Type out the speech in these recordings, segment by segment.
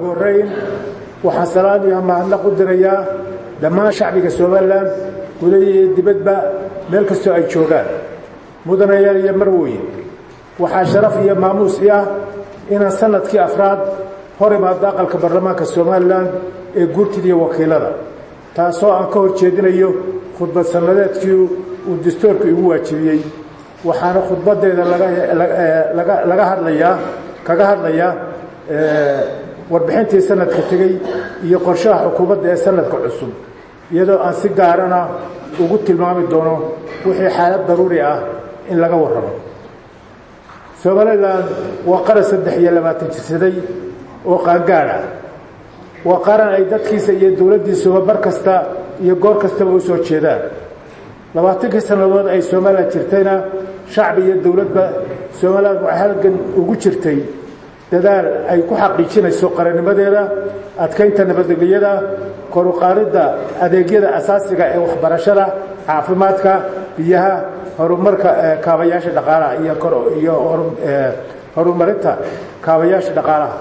ugu horrayn waxaan salaan iyo mahadnaq u dirayaa dhammaan shacbiga somalilan gudaha iyo dibadba meel kastoo ay joogaan mudanayaal iyo marwooye waxaa sharaf iyo maamuus i ah inaan sanadkii afraad hor imaado aqalka baarlamaanka somalilan ee guurtida iyo wakiilada taasoo aan ka hor jeedinayo khudbad sannadeedkii uu dastuurku igu waajibiyey waxaana khudbadeeda laga hadlayaa kaga hadlayaa warbixintii sanadka tegey iyo qorshaha xukuumadda ee sanadka cusub iyadoo aan si gaarana ugu tilmaami doono wixii xaalad daruuri ah in laga warramo somalilan waa qaran saddex iyo labaatan jirsaday oo qaangaad ah waa qaran ay dadkiisa iyo dowladdiisuba bar kasta iyo goor kastaba u soo jeedaan labaatankii sannadood ay somalilan jirtayna shacbi iyo dowladba somalilan waxay halgan ugu jirtay dadaal ay ku xaqiijinayso qarannimadeeda adkaynta nabadgelyada koruqaadidda adeegyada asaasiga ee waxbarashada caafimaadka biyaha horumarka kaabayaasha dhaqaalaha iyo horumarinta kaabayaasha dhaqaalaha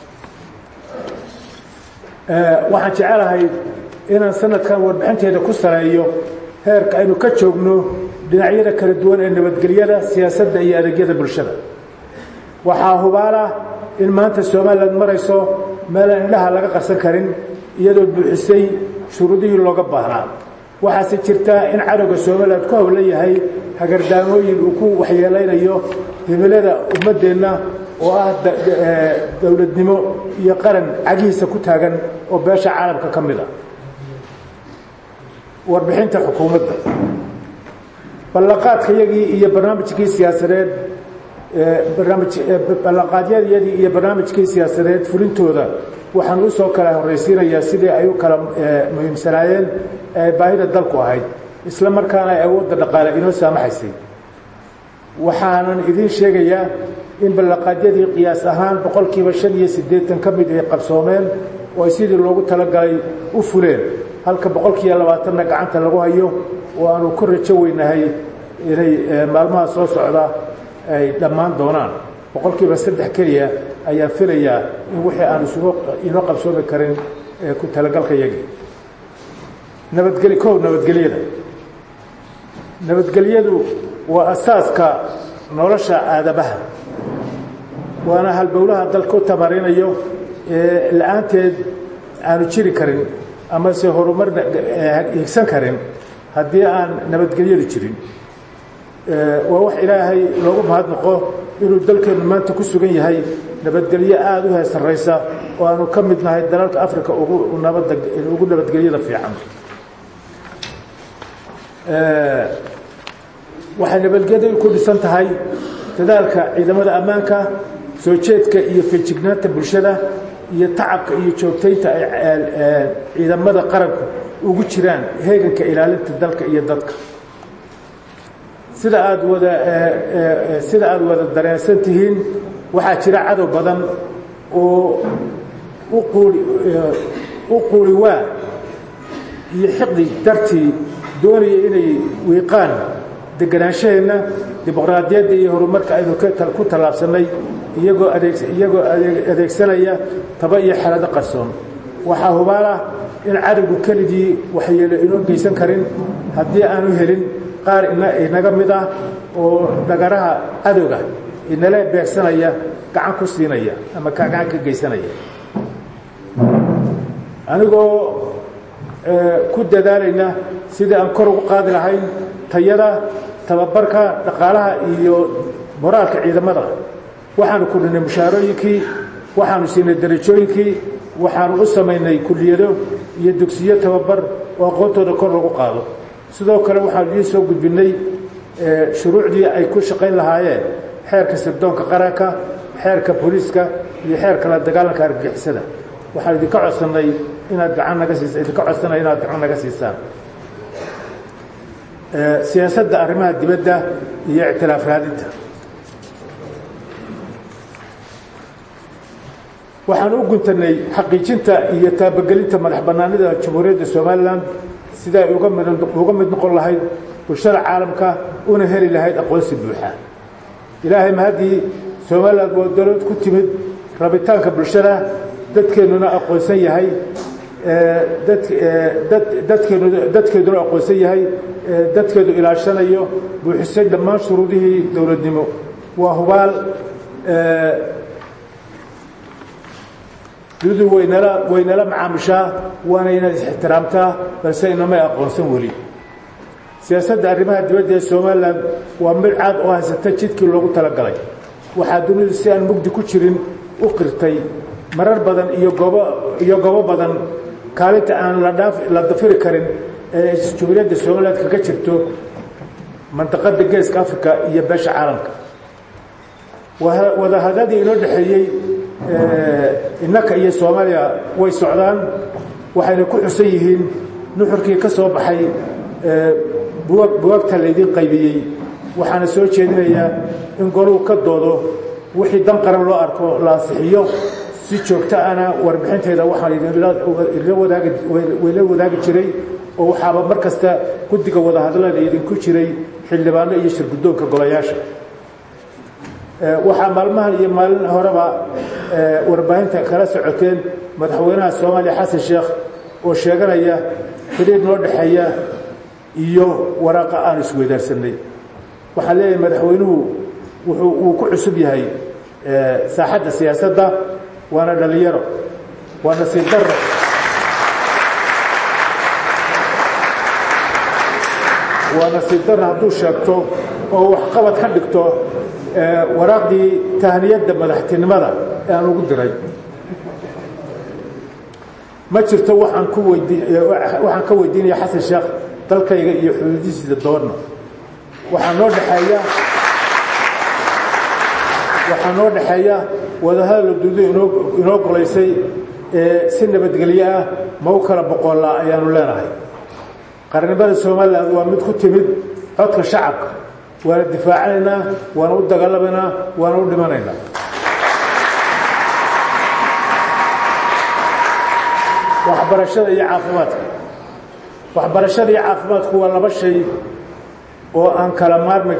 waxaan jecelahay inaan sanadkan warbixinteeda ku saleeyo heerka aynu ka joogno dhinacyada kala duwan ee nabadgelyada siyaasadda iyo adeegyada bulshada waxaa hubaala in maanta somalilan marayso meelaan indhaha laga qarsan karin iyadoo buuxisay shuruudihii looga baahnaa waxaase jirtaa in cadowga somalilan ku howlan yahay hagardaamooyin uu ku waxyeelaynayo himilada ummaddeenna oo ah dowladnimo iyo qaran cagihiisa ku taagan oo beesha caalamka ka mid a warbixinta xukuumadda ballanqaadkayagii iyo barnaamijkii siyaasadeed ballanqaadyadiyadii iyo barnaamijkii siyaasadeed fulintooda waxaan u soo kala horraysiinayaa sidii ay u kala muhiimsanaayeen ee baahida dalku ahayd isla markaana ay awoodda dhaqaale inoo saamaxaysay waxaanan idiin sheegayaa in ballanqaadyadii qiyaas ahaan boqolkiiba shan iyo siddeetan ka mid ay qabsoomeen oo ay sidii loogu talagalay u fuleen halka boqolkiiyo labaatanna gacanta lagu hayo oo aanu ku rajo weynahay inay maalmaha soo socda ay dhammaan doonaan boqolkiiba saddex keliya ayaan filayaa in wixii aan isugu inoo qabsoomi karin ku talagalka yagii nabadgeli kow nabadgelyada nabadgelyadu waa asaaska nolosha aadamaha waana halbowlaha dalka u tamarinayo ee la-aanteed aanu jiri karin amase horumar higsan karin haddii aan nabadgelyadu jirin waa wax ilaahay loogu mahadnaqo inuu dalkeennu maanta ku sugan yahay nabadgelyo aada u heesarraysa oo aanu ka mid nahay dalalka africa ugu nabadda ugu nabadgelyada fiican waxay nabadgelyadu ku dhisan tahay dadaalka ciidamada ammaanka soo jeedka iyo feejignaanta bulshada iyo tacabka iyo joogtaynta ay ciidamada qaranku ugu jiraan heeganka ilaalinta dalka iyo dadka sida aada wada sida aada wada dareensan tihiin waxaa jira cadow badan oo uquuli u quuli waa iyo xiqdi dartii doonaya inay wiiqaan degenaanshaheenna dimuqraadiyadda iyo horumarka aynu ku tallaabsannay iyagoo adeeg iyagoo adeegsanaya taba iyo xelado qarsoon waxaa hubaalah in cadowgu keligii waxyeelo inoo geysan karin haddii aanu helin qaar inaga mid ah oo dhagaraha cadowga inala beegsanaya gacan ku siinaya ama gacan ka geysanaya anigoo ku dadaalayna sidii aan kor ugu qaadi lahayn tayada tababarka dhaqaalaha iyo moraalka ciidamada waxaanu kordhinay mushaarooyinkii waxaanu siinay darajooyinkii waxaanu u samaynay kuliyado iyo dugsiyo tababar oo aqoontooda kor lagu qaado sidoo kale waxaanu idiin soo gudbinnay shuruucdii ay ku shaqayn lahaayeen xeerka sirdoonka qaranka xeerka booliiska iyo xeerka la dagaalanka argagixisada waxaan idinka codsannay inaad gacan naga siisa idinka codsanay inaad gacan naga siisaan siyaasadda arrimaha dibadda iyo ictilaaf raadinta waxaan u guntannay xaqiijinta iyo taabagelinta madax bannaanida jamhuuriyadda somalilan sida ay uga mid noqon lahayd bulshada caalamka una heli lahayd aqoonsi buuxa ilaahay mahaddii somalilan waa dowlad ku timid rabitaanka bulshada dadkeennuna aqoonsan yahay dadkeenu dadkeeduna aqoonsan yahay dadkeedu ilaashanayo buuxisay dhammaan shuruudihii dowladnimo waa hubaal dunidu waynala waynala macaamishaa waana inaad ixtiraamtaa balse inamay aqoonsan weli siyaasadda arrimaha dibadda ee somalilan waa mid caad oo haysata jidkii loogu talagalay waxaa dunidu si aan mugdi ku jirin u qirtay marar badan iyo goobo iyo goobo badan kaalinta aan la dhaaf la dafiri karin ee jumhuuriyadda somaliland kaga jirto mandaqadda geeska africa iyo beesha caalamka wadahadadii inoo dhexeeyey innaka iyo soomaaliya way socdaan waxayna ku xusan yihiin nuxurkii ka soo baxay bugaagta laydiin qaybiyey waxaana soo jeedinayaa in goluu ka doodo wixii dan qaran loo arko la ansixiyo si joogto ana warbixinteeda waxaan wayla wadaagi jiray oo waxaaba mar kasta guddiga wadahadlada idinku jiray xildhibaano iyo shirguddoonka golayaasha waxaa maalmahan iyo maalin horeba warbaahinta kala socoteen madaxweynaha soomaaliya xasan sheekh oo sheeganaya xidhiir noo dhexeeya iyo waraaqa aan isweydaarsanay waxaan leeyahay madaxweynuhu wuxuu uu ku cusub yahay saaxadda siyaasadda waana dhalinyaro waa nasiib darro waa nasiib darro hadduu sheegto oo waxqabad ka dhigto waraaqdii tahniyadda madaxtinimada ee aan ugu diray ma jirto waxaan ku weydii waxaan ka weydiinaya xasan sheekh dalkayga iyo xuduudihiisa doonna waxaa noo dhexeeya waxaa noo dhexeeya wadahadal duudu inoo inoo golaysay ee si nabadgelyo ah ma u kala boqollaa ayaanu leenahay qarnimada somalilan waa mid ku timid codka shacabka waana difaacanaynaa waana u dagaalamaynaa waana u dhimanaynaa waxbarashada iyo caafimaadka waxbarashada iyo caafimaadku waa laba shay oo aan kala maarmi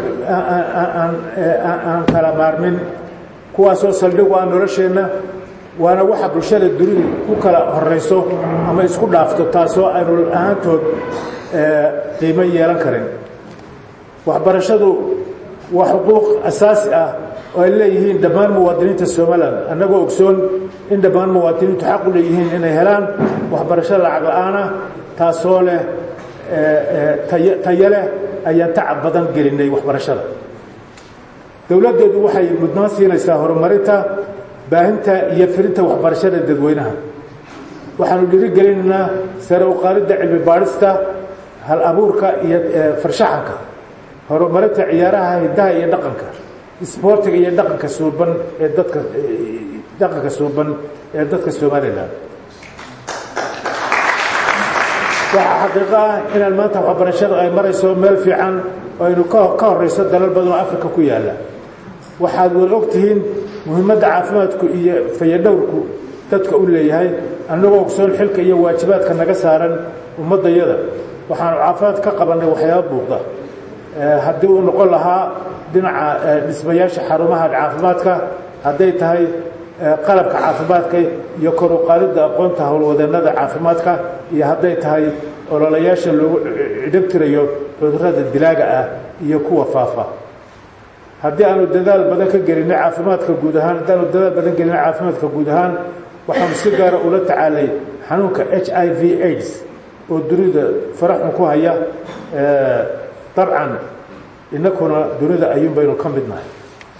aan kala maarmin kuwaasoo saldhigu ah nolosheenna waana waxa bulshada dunidu ku kala horayso ama isku dhaafto taasoo aynu ahaantood qiimo yeelan karin waxbarashadu waa xuquuq asaasi ah oo ay leeyihiin dhammaan muwaadiniinta somalilan annagoo ogsoon in dhammaan muwaadiniintu xaq u leeyihiin inay helaan waxbarasho lacag la-aanah taasoo leh tayo leh ayaan tacab badan gelinay waxbarashada dowladdeedu waxay mudnaan siinaysaa horumarinta baahinta iyo firinta waxbarashada dadweynaha waxaanu dhiirigelinaynaa sare u qaaridda cilmi baadhista hal abuurka iyo farshaxanka horumarinta ciyaaraha hiddaha iyo dhaqanka isboortiga iyo dhaqanka suuban ee dadka dhaqanka suuban ee dadka somalilan waxaa xaqiiqo ah inaan maanta waxbarashada ay marayso meel fiican oo aynu ka horayso dalal badan oo africa ku yaalla waxaad wada og tihiin muhiimadda caafimaadku iyo fayadhowrku dadka u leeyahay annagoo ogsoon xilka iyo waajibaadka naga saaran ummaddayada waxaanu caafimaad ka qabannay waxyaaba buuqda haddii uu noqon lahaa dhinaca dhismayaasha xarumaha caafimaadka hadday tahay qalabka caafimaadka iyo kor u qaadidda aqoonta howlwadeennada caafimaadka iyo hadday tahay ololayaasha loogu cidhabtirayo cudurrada dilaaga ah iyo kuwa faafa haddii aanu dadaal badan ka gelinay caafimaadka guud ahaan haddaanu dadaal badan gelinay caafimaadka guud ahaan waxaanu si gaara ula tacaalay xanuunka h i v aids oo dunida faraxun ku haya dabcan inakuna dunida ayuun baynu ka mid nahay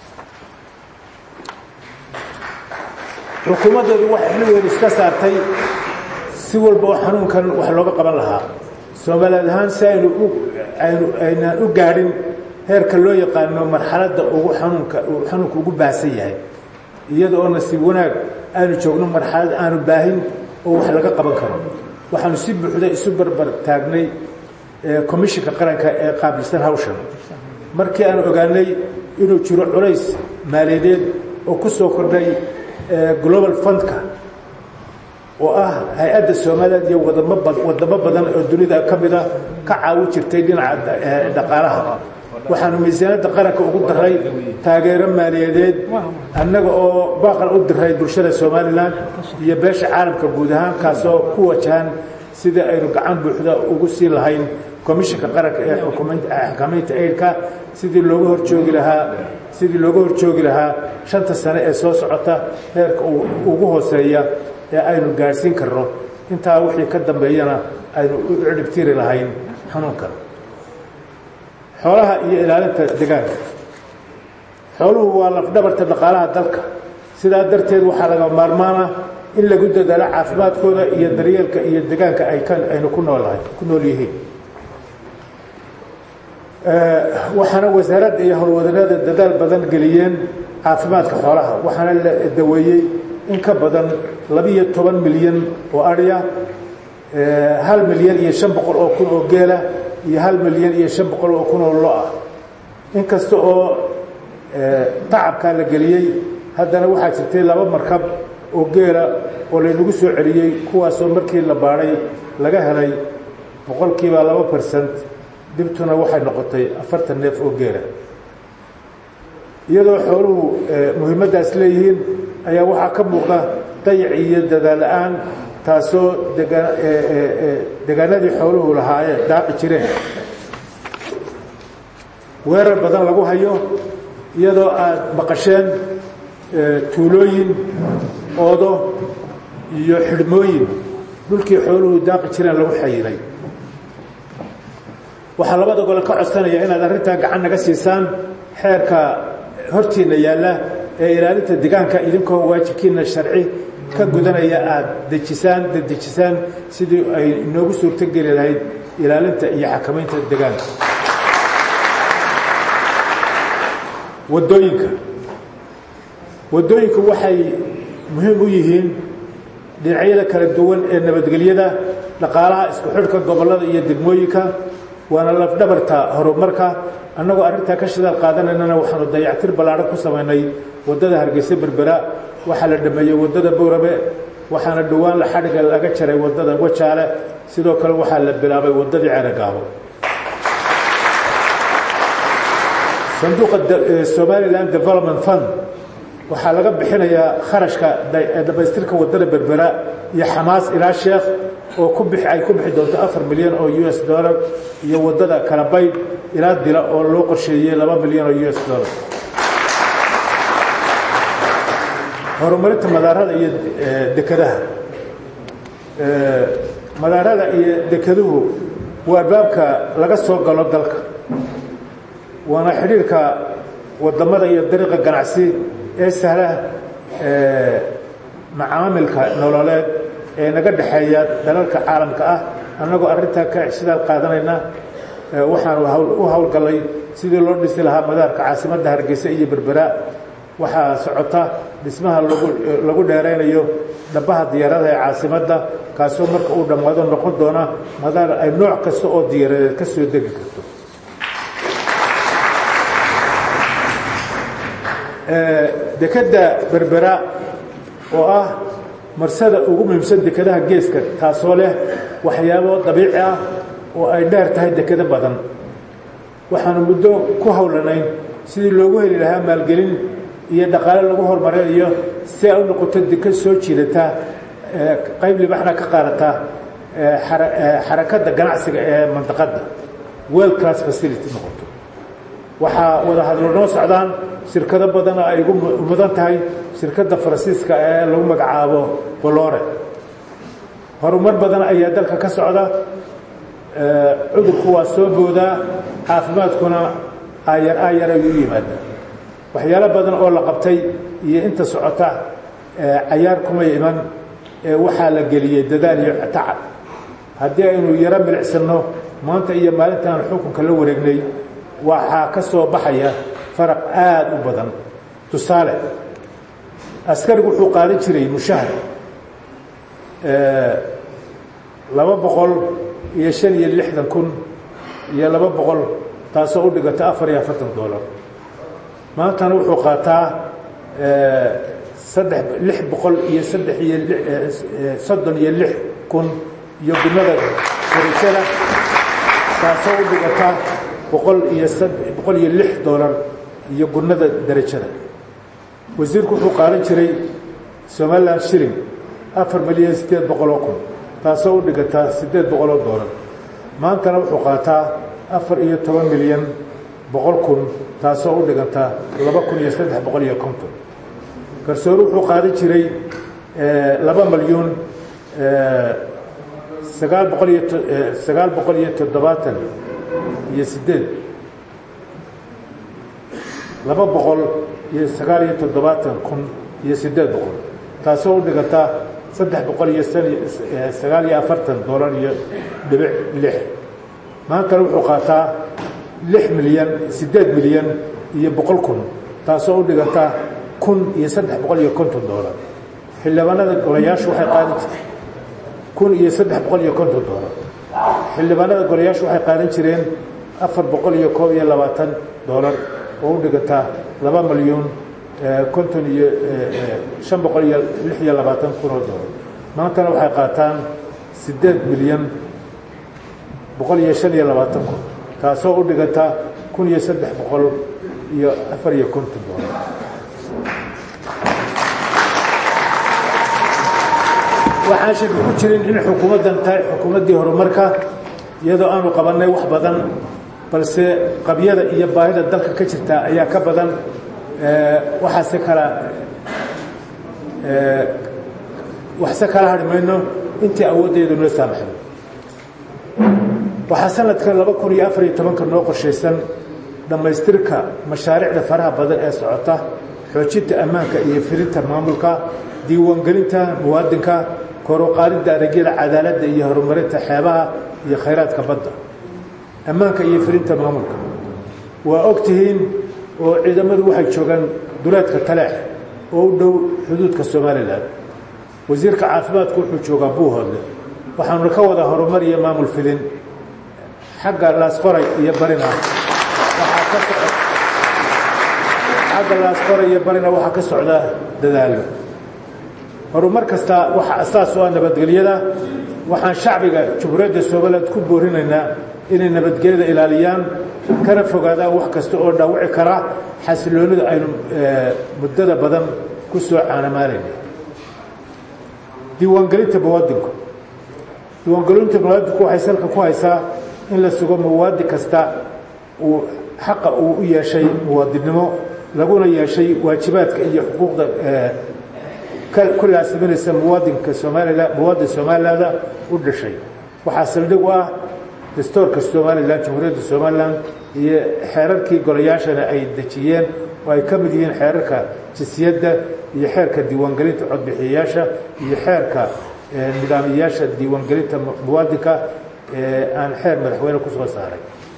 xukuumaddeedu waxay xilligeedu iska saartay si walba oo xanuunkan wax looga qaban lahaa soomaaliyeed ahaan si aynu aynu aynaan u gaadhin heerka loo yaqaano marxaladda ugu xanuunka uu xanuunka ugu baahsan yahay iyada oo nasiib wanaag aanu joogno marxalad aanu baahin oo wax laga qaban karo waxaanu si buuxda isu barbar taagnay commishinka qaranka ee qaabilsan hawshan markii aanu ogaanay inuu jiro culays maaliyadeed oo ku soo kordhay global fundka oo ah hay-adda soomaaliyeed iyo wadamo wadamo badan oo dunida ka mida ka caawin jirtay dhinaca dhaqaalaha waxaanu miisaaniyadda qaranka ugu daray taageero maaliyadeed annaga oo baaqan u diray bulshada somalilan iyo beesha caalamka guud ahaan kaasoo ku wajahan sidii aynu gacan buuxda ugu sii lahayn komishinka qaranka ee xakamaynta aydka sidii looga horjoogi lahaa sidii looga horjoogi lahaa shanta sane ee soo socota heerka ugu hooseeya ee aynu gaadhsiin karno intaa wixii ka dambeeyana aynu u cidhibtiri lahayn xanuunkan xoolaha iyo ilaalinta deegaanka xooluhu waa lafdhabarta dhaqaalaha dalka sidaa darteed waxaa laga maarmaana in lagu dadaalo caafimaadkooda iyo daryeelka iyo deegaanka ay aynu ku noolahay ku nool yihiin waxaana wasaaradda iyo howlwadanada dadaal badan geliyeen caafimaadka xoolaha waxaana la daweeyey in ka badan labiiyo toban milyan oo adhiya hal milyan iyo shan boqol oo kun oo geela iyo hal milyan iyo shan boqol oo kun oo lo ah in kasta oo tacabkaa la geliyey haddana waxaa jirtay laba markab oo geela oo laynagu soo celiyey kuwaasoo markii la baadhay laga helay boqolkiiba laba bersent dibtuna waxay noqotay afartan neef oo geela iyadoo xooluhu muhiimaddaas leeyihiin ayaa waxaa ka muuqda dayac iyo dadaal la-aan taasoo degaanadii xooluhu lahaayeen daaqi jireen weerar badan lagu hayo iyadoo aad maqasheen tuulooyin oodo iyo xidhmooyin dhulkii xooluhu daaqi jireen lagu xayiray waxaa labada gole ka codsanaya inaad arrintaa gacan naga siisaan xeerka hortiinna yaalla ee ilaalinta deegaanka idinkoo waajibkiina sharci ka gudanaya aada dejisaan dedejisaan sidii ay inoogu suurtogeli lahayd ilaalinta iyo xakamaynta deegaanka waddooyinka waddooyinku waxay muhiim u yihiin dhinacyada kala duwan ee nabadgelyada dhaqaalaha isku xidhka gobollada iyo degmooyinka waana lafdhabarta horumarka annagoo arrintaa ka shidaal qaadanaynana waxaanu dayactir ballaadhan ku samaynay waddada hargeysa berbera waxaa la dhameeyey waddada bowrabe waxaana dhowaan la xadhiga laga jaray waddada wajaale sidoo kale waxaa la bilaabay waddadii ceeragaabo sanduuqa somalilan development fund waxaa laga bixinayaa kharashka dhammaystirka waddada berbera iyo xamaas ilaa sheekh oo ku bixi ay ku bixi doonto afar milyan oo u s dollar iyo waddada kalabayd ilaa dila oo loo qorsheeyey laba milyan oo u s dollar horumarinta madaarada iyo dekadaha madaarada iyo dekeduhu waa albaabka laga soo galo dalka waana xidhiirka wadamada iyo dariiqa ganacsi ee sahla macaamilka nololeed ee naga dhexeeya dalalka caalamka ah annagoo arrintaa ka sidaal qaadanayna waxaanu u howlgallay sidii loo dhisi lahaa madaarka caasimadda hargeysa iyo berbera waxaa socota dhismaha lagu dheeraynayo dhabaha diyaarada ee caasimadda kaasoo marka uu dhammaado noqon doona madaar ay nooc kasta oo diyaaradeed ka soo degi karto dekedda berbera oo ah marsada ugu muhiimsan dekadaha geeska taasoo leh waxyaabo dabiici ah oo ay dheer tahay dekado badan waxaanu muddo ku howlanayn sidii loogu heli lahaa maalgelin iyo dhaqaale lagu horumarinayo si ay u noqoto dekad soo jiidataa qayb libaxna ka qaadata xarakadda ganacsiga ee mandaqadda world class facility noqoto waxaa wada hadlo noo socdaan shirkado badan oo ay ugu mudan tahay shirkadda faransiiska ee lagu magacaabo bolore horumar badan ayaa dalka ka socda cudurku waa soo boodaa caafimaadkuna aayar aayar ayuu u yimaada waxyaalo badan oo la qabtay iyo inta socota cayaar kumay iman ee waxaa la geliyey dadaal iyo tacab haddii aynu yaro milicsanno maanta iyo maalintaan xukunka la wareegnay waxaa ka soo baxaya faraq aada u badan tusaale askarigu wuxuu qaadan jiray mushahar laba boqol iyo shan iyo lixdan kun iyo laba boqol taasoo u dhigata afar iyo afartan dollar maantana wuxuu qaataa saddex lix boqol iyo saddex iyo soddon iyo lix kun iyo gunada darajada taasoo u dhigata boqol iyo boqol iyo lix doolar iyo gunnada derajada wasiirku wuxuu qaadan jiray somalilan shilling afar milyan siddeed boqoloo kun taasoo u dhigataa siddeed boqoloo doolar maantana wuxuu qaataa afar iyo toban milyan boqol kun taasoo u dhigantaa laba kun iyo saddex boqol iyo konton garsoore wuxuu qaadan jiray laba milyuun sagaal boqol iyo sagaal boqol iyo toddobaatan iyo siddeed laba boqol iyo sagaal iyo toddobaatan kun iyo siddeed boqol taasoo u dhigantaa saddex boqol iyo sagaal iyo afartan doolar iyo dhibic lix maantana wuxuu qaataa lix milyan siddeed milyan iyo boqol kun taasoo u dhigantaa kun iyo saddex boqol iyo konton doolar xildhibaanada golayaashu waxay qaadan jireen kun iyo saddex boqol iyo konton doolar xildhibaanada golayaashu waxay qaadan jireen afar boqol iyo koob iyo labaatan doolar oo u dhigantaa laba milyuun konton iyo shan boqol iyo lix iyo labaatan kunoo doolar maantana waxay qaataan siddeed milyan boqol iyo shan iyo labaatan kun taasoo u dhigantaa kun iyo saddex boqol iyo afar iyo konton doolar waxaan shaki ku jirin in xukuumaddan tahay xukuumaddii horumarka iyadoo aanu qabannay wax badan balse qabyada iyo baahida dalka ka jirta ayaa ka badan waxaase kala waxse kala hadhi mayno intii awooddeedu noo saamaxdo waxaa sanadkan laba kun iyo afar iyo tobanka noo qorshaysan dhammaystirka mashaariicda faraha badan ee socota xoojinta ammaanka iyo firinta maamulka diiwaangelinta muwaadinka koruqaadidda adeegyada cadaaladda iyo horumarinta xeebaha iyo khayraadka badda ammaanka iyo firinta maamulka waa og tihiin oo ciidamadu waxay joogaan duleedka taleex oo u dhow xuduudka somalilan wasiirka caafimaadku wuxuu joogaa buuhoodle waxaanuna ka wada horumar iyo maamul fidin xagga laasqoray iyo barina xagga laasqoray iyo barina waxaa ka socda dadaallo horumar kasta waxaa asaas u ah nabadgelyada waxaan shacbiga jumhuuriyadda somaliland ku boorinaynaa inay nabadgelyada ilaaliyaan kana fogaadaan wax kasta oo dhaawici kara xasiloonida aynu muddada badan ku soo caanamaalayna diiwaangelinta muwaadinku diiwaangelinta muwaadinku waxay salka ku haysaa in la sugo muwaadin kasta uu xaqa uu u yeeshay muwaadinnimo laguna yeeshay waajibaadka iyo xuquuqda ku laasiminaysa muwaadinka somalilan muwaadin somalilaanda u dhashay waxaa saldhig u ah dastoorka somalilan jamhuuriyadda somalilan iyo xeerarkii golayaashana ay dejiyeen oo ay ka mid yihiin xeerarka jinsiyadda iyo xeerka diiwaangelinta codbixiyayaasha iyo xeerka nidaamiyayaasha diiwaangelinta muwaadinka ee aan xeer madaxweyne ku soo saaray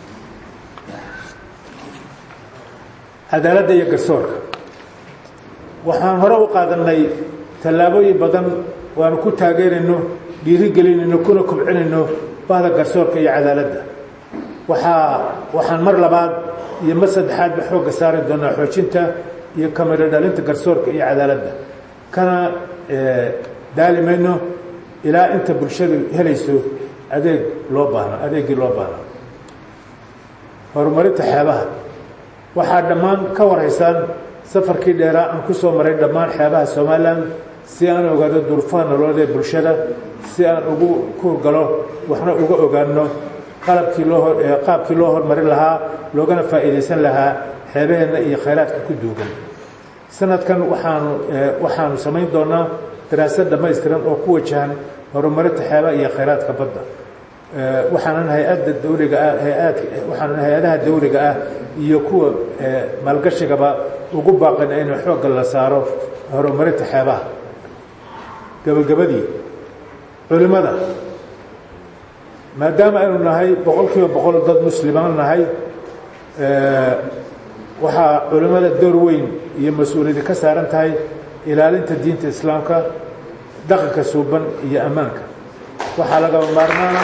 cadaaladda iyo garsoorka waxaan hore u qaadannay tallaabooyin badan waanu ku taageerayno dhiirigelinayno kuna kobcinayno bahda garsoorka iyo cadaaladda waxaa waxaan mar labaad iyo mar saddexaadba xoogga saari doonaa xoojinta iyo kamiro dhalinta garsoorka iyo cadaaladda kana daali mayno ilaa inta bulshadu helayso adeeg loo baahno adeeggii loo baahno horumarinta xeebaha waxaa dhammaan ka warhaysaan safarkii dheeraa aan ku soo maray dhammaan xeebaha somalilan si aan ogaado durufaha nololeed ee bulshada si aan ugu kuurgalo waxna uga ogaano qalabkii loo qaabkii loo hormarin lahaa loogana faa'iidaysan lahaa xeebaheenna iyo khayraadka ku duugan sanadkan waxaanu waxaanu samayn doonaa daraasad dhammaystiran oo ku wajahan horumarinta xeebaha iyo khayraadka badda waxaanan hay-adda dawliga ah hay-aad waxaanan hay-adaha dawliga ah iyo kuwa maalgashigaba ugu baaqina inuu xoogga la saaro horumarinta xeebaha gabagabadii culimmada maadaama aynu nahay boqol kiiba boqol dad muslimaan nahay waxaa culimmada door weyn iyo mas-uuliyadi ka saaran tahay ilaalinta diinta islaamka dhaqanka suuban iyo ammaanka waxaa lagaba maarmaana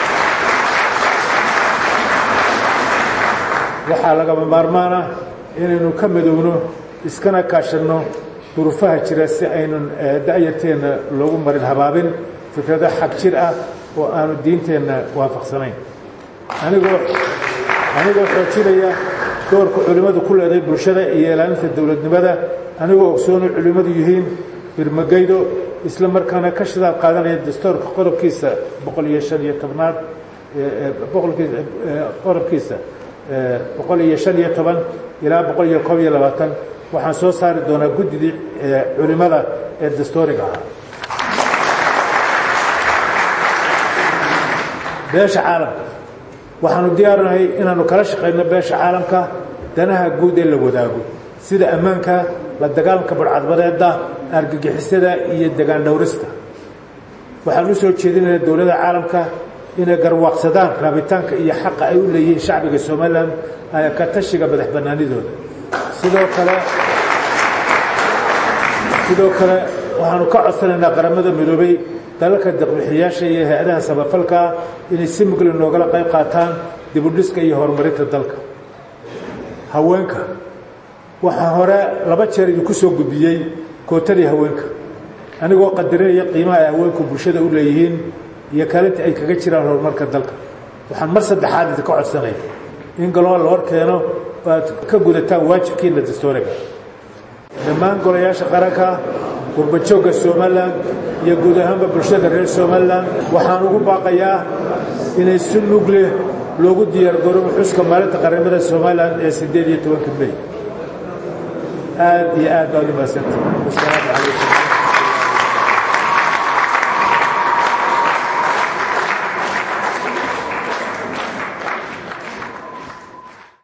waxaa lagaba maarmaana inaynu ka midowno iskana kaashanno durufaha jira si aynun da'yarteenna loogu marin habaabin fikrado xag jir ah oo aanu diinteenna waafaqsanayn anigoo anigoo xoojinaya doorka culimmadu ku leeday bulshada iyo ilaalinta dowladnimada anigoo ogsoonu culimmadu yihiin birmagaydo isla markaana ka shidaal qaadanaya dastuurka qodobkiisa boqol iyo shan iyo tobnaad qodobkiisa boqol iyo shan iyo toban ilaa boqol iyo kob iyo labaatan waxaan soo saari doonaa guddidii culimmada ee dastuuriga ahaa beesha caalamka waxaanu diyaarinahay inaanu kala shaqayno beesha caalamka danaha guud ee la wadaago sida ammaanka la dagaalanka barcadbadeeda argagixisada iyo degaan dhowrista waxaan u soo jeedinaynaa dowladda caalamka inay garwaaqsadaan raabitaanka iyo xaqa ay u leeyihiin shacbiga somalilan ka tashiga madax bannaanidooda sidoo kale sidoo kale waxaanu ka codsanaynaa qaramada midoobay dalalka deqbixiyaasha iyo hay-adaha samafalkaa inay si mugli noogala qayb qaataan dibudhiska iyo horumarinta dalka haweenka waxaa hore laba jeer idinku soo gudbiyey kootadii haweenka anigoo qadarinaya qiimaha ay haweenku bulshada u leeyihiin iyo kaalinta ay kaga jiraan horumarka dalka waxaan mar saddexaad idinka codsanaya in galoo la hor keeno aad ka gudataan waajibkiina dastuuriga dhammaan golayaasha qaranka gurbajoogga somalilan iyo guud ahaanba bulshada reer somalilan waxaan ugu baaqayaa inay si mug leh loogu diyaargaroobo xuska maalinta qaramada somalilan ee siddeed iyo tobanka mey aad iyo aad baad u mahadsantahi